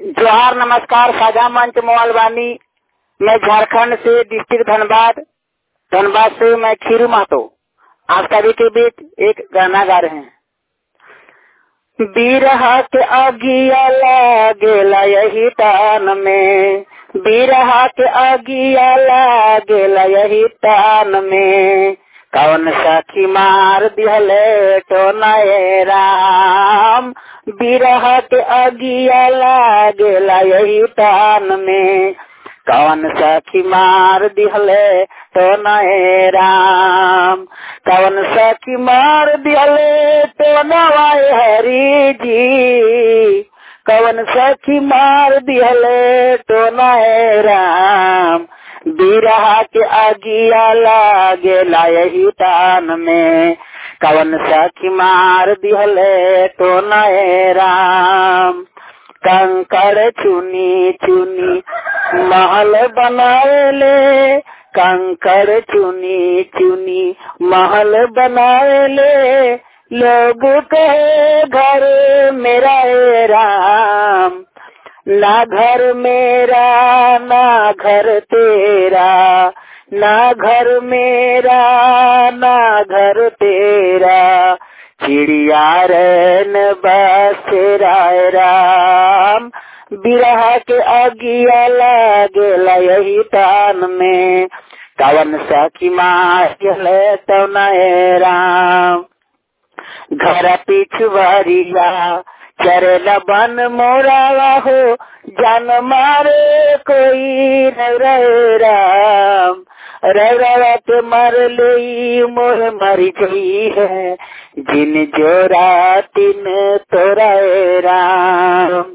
जोहार नमस्कार साझा मंच मोबाइल वानी मैं झारखंड से डिस्ट्रिक्ट धनबाद धनबाद से मैं खीरू महतो आप सभी के बीच एक गाना गा रहे हैं बीरहा के अगिया लागेला यही तान में बीरहा के अगिया लागेला यही तान में कौन सखी मार दिहले तो नए राम बिरह के अगिया लागेला यही तान में कौन सखी मार दिहले तो नए राम कौन सखी मार दिहले तो नवाए हरी जी कौन सखी मार दिहले तो नए राम बिरहा के अगिया लागेला यही तान में कवन सखी मार दिहले तो नए राम कंकड़ चुनी चुनी महल बनाएले कंकड़ चुनी चुनी महल बनाएले लोग कहे घर मेरा ए राम ना घर मेरा ना घर तेरा ना घर मेरा ना घर तेरा चिड़िया रन बस राय राम बिरहा के अगिया लागेला यही तान में कवन सखी मारे तो नए राम घर पिछुआरिया चरेला बन मोरावा हो जान मारे कोई रे राम रवा के मर ले मोह मरी गई है जिन जोरा तिन तोरा राम